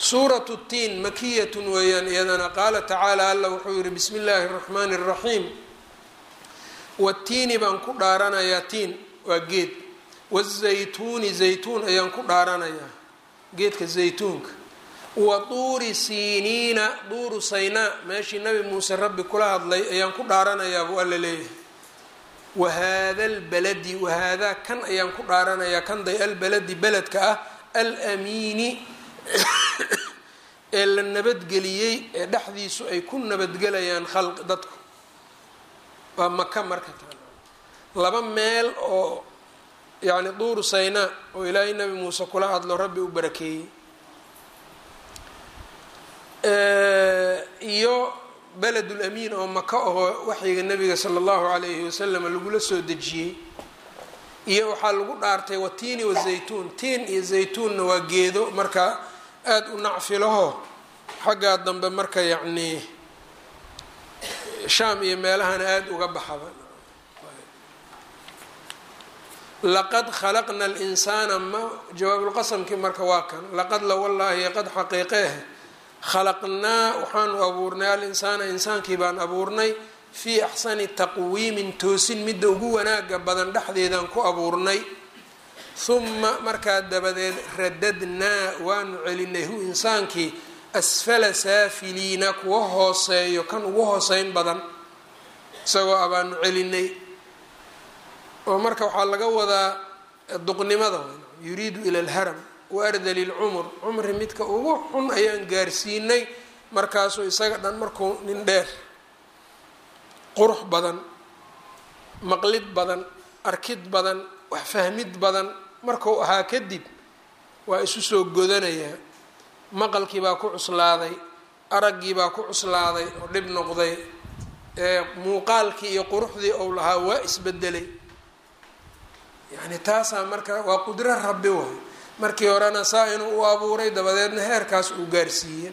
suuratu tiin makiyatun weeyaan iyadana qaala tacaala alla wuxuu yihi bismi illaahi اraxmaani اraxiim watiini baan ku dhaaranayaa tiin waa geed wazaytuuni zaytuun ayaan ku dhaaranayaa geedka zaytuunka wa duuri siiniina duuru saynaa meeshii nabi muuse rabbi kula hadlay ayaan ku dhaaranayaa buu alla leeyahay wahaada albaladi wahaadaa kan ayaan ku dhaaranayaa kan day albaladi beledka ah alamiini ee la nabadgeliyey ee dhexdiisu ay ku nabadgelayaan khalq dadku waa maka marka taa laba meel oo yacni duuru saynaa oo ilaahay nabi muuse kula hadlo rabbi u barakeeyey iyo beledul amiin oo maka ahoo waxyiga nabiga sala allahu calayhi wasalam lagula soo dejiyey iyo waxaa lagu dhaartay watiini wazaytuun tiin iyo zaytuunna waa geedo marka aada u nacfilaho xaggaa dambe marka yacnii shaam iyo meelahana aada uga baxaba laqad khalaqna alinsaana ma jawaabulqasamkii marka waa kan laqad la wallaahi qad xaqiiqeeh khalaqnaa waxaanu abuurnay alinsaana insaankii baan abuurnay fii axsani taqwiimin toosin midda ugu wanaaga badan dhexdeedaan ku abuurnay huma markaa dabadeed radadnaa waanu celinay hu insaankii asfala saafiliina kuwa hooseeyo kan ugu hooseyn badan isagoo abaanu celinay oo marka waxaa laga wadaa duqnimada yuriidu ila alharam wa ardali lcumur cumri midka ugu xun ayaan gaarsiinay markaasuu isaga dhan markuu nin dheer qurux badan maqlid badan arkid badan wax fahmid badan markuu ahaa kadib waa isu soo godanayaa maqalkii baa ku cuslaaday araggii baa ku cuslaaday oo dhib noqday muuqaalkii iyo quruxdii ou lahaa waa isbedelay yacni taasaa marka waa qudro rabbi waay markii horena saa inuu u abuuray dabadeedna heerkaas uu gaarsiiyey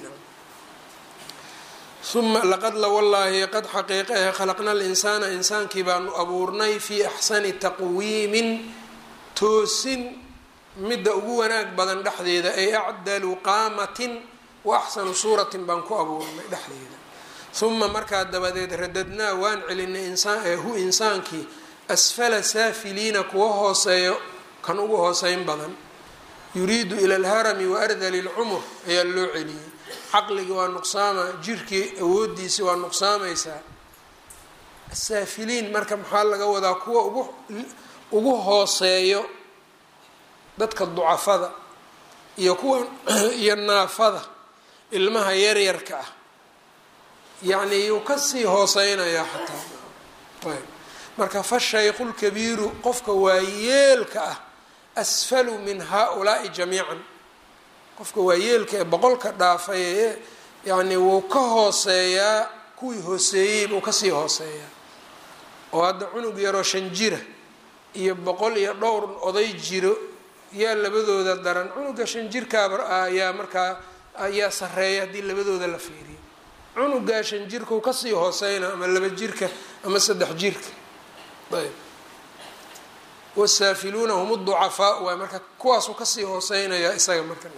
uma laqad la wallaahi qad xaqiiqahe khalaqna alinsaana insaankii baanu abuurnay fii axsani taqwiimin toosin midda ugu wanaag badan dhexdeeda ay acdalu qaamatin wa axsanu suuratin baan ku abuurnay dhexdeeda uma markaa dabadeed radadnaa waan celinay hu insaankii asfala saafiliina kuwa hooseeyo kan ugu hooseyn badan yuriidu ila alharami wa ardali lcumur ayaa loo celiyey caqligii waa nuqsaama jirkii awoodiisi waa nuqsaamaysaa asaafiliin marka maxaa laga wadaa kuwa ugu ugu hooseeyo dadka ducafada iyo kuwa iyo naafada ilmaha yaryarka ah yacni yuu kasii hooseynayaa xataa ayb marka fashaykhu lkabiiru qofka waayeelka ah asfalu min haa-ulaai jamiican qofka waayeelka ee boqolka dhaafay ee yacni wuu ka hooseeyaa kuwii hooseeyey buu kasii hooseeyaa oo hadda cunug yaroo shan jira iyo boqol iyo dhowr oday jiro yaa labadooda daran cunuga shan jirkaaba ayaa markaa ayaa sareeya haddii labadooda la fiiriyo cunugaa shan jirkau kasii hooseyna ama laba jirka ama saddex jirka ayb wasaafiluuna hum ducafaa waay marka kuwaasuu kasii hooseynayaa isaga marka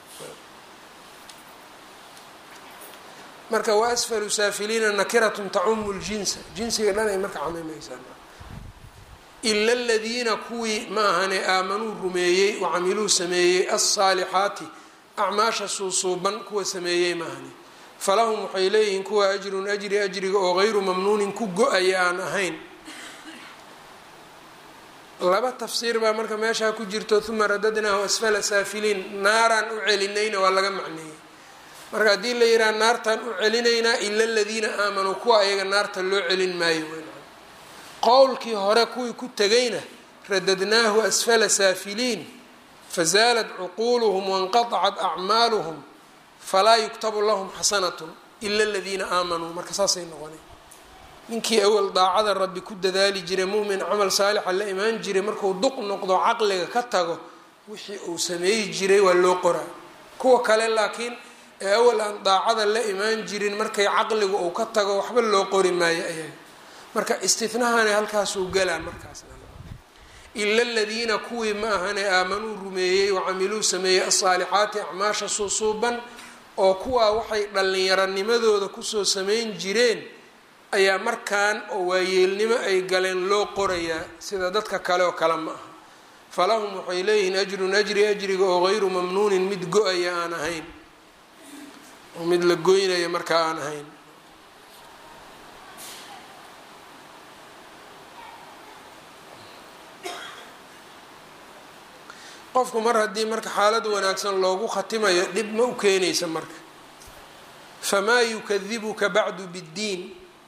marka wa asfalu saafiliina nakiratun tacumu ljinsa jinsiga dhan ay marka camimaysaa ila aladiina kuwii ma ahane aamanuu rumeeyey wacamiluu sameeyey alsaalixaati acmaasha suusuuban kuwa sameeyey maahane falahum waxay leeyihiin kuwa ajrun ajri ajriga oo gayru mamnuunin ku go-aya aan ahayn laba tafsiir baa marka meeshaa ku jirto uma radadnaahu asfala saafiliin naaraan u celinayna waa laga macneeyey marka haddii la yidhaha naartaan u celinaynaa ila aladiina aamanuu kuwa ayaga naarta loo celin maayo qowlkii hore kuwii ku tegayna radadnaahu asfala saafiliin fazaalat cuquuluhum wanqatacat acmaaluhum falaa yuktabu lahum xasanatun ila aladiina aamanuu marka saasay noqonay ninkii awal daacada rabbi ku dadaali jiray mumin camal saalixa la imaan jiray markuu duq noqdo caqliga ka tago wixii uu sameeyi jiray waa loo qoraa kuwa kale laakiin ee awal aan daacada la imaan jirin markay caqligu uu ka tago waxba loo qori maayo ayaga marka istinahana halkaasuu galaa markaas ila aladiina kuwii ma ahane aamanuu rumeeyey wacamiluu sameeyey alsaalixaati acmaasha suusuuban oo kuwaa waxay dhallinyaronimadooda kusoo samayn jireen ayaa markaan oo waayeelnimo ay galeen loo qorayaa sida dadka kale oo kale ma aha falahum waxay leeyihiin ajrun ajri ajriga oo hayru mamnuunin mid go-aya aan ahayn oo mid la goynaya markaa aan ahayn qofku mar haddii marka xaalad wanaagsan loogu khatimayo dhib ma u keenaysa marka famaa yukadibuka bacdu biddiin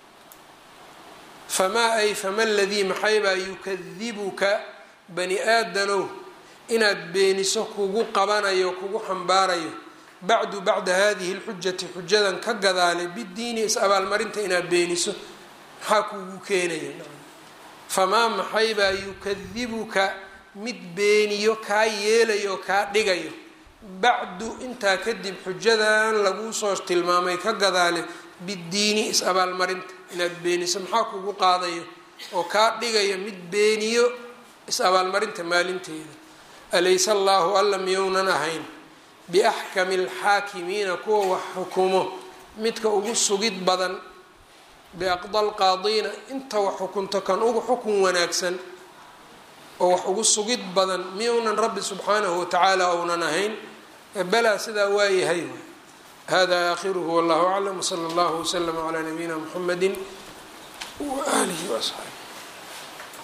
famaa ay fama ladii maxaybaa yukadibuka bani aadanow inaad beeniso kugu qabanayo kugu xambaarayo bacdu bacda hadihi lxujati xujadan ka gadaale biddiini is-abaalmarinta inaad beeniso maxaa kugu keenaya famaa maxaybaa yukadibuka mid beeniyo kaa yeelayo kaa dhigayo bacdu intaa kadib xujadan laguu soo tilmaamay ka gadaale biddiini is-abaalmarinta inaad beeniso maxaa kugu qaadayo oo kaa dhigaya mid beeniyo is-abaalmarinta maalinteeda alayse allaahu alla miyounan ahayn biaxkami alxaakimiina kuwa wax xukumo midka ugu sugid badan biaqda lqaadiina inta wax xukunto kan ugu xukun wanaagsan oo wax ugu sugid badan miyounan rabbi subxaanahu watacaala ounan ahayn balaa sidaa waayahay hada aakhiruhu wallahu aclam wsala allahu waslama calaa nabiyina muxamedi waaalihi waasxaabi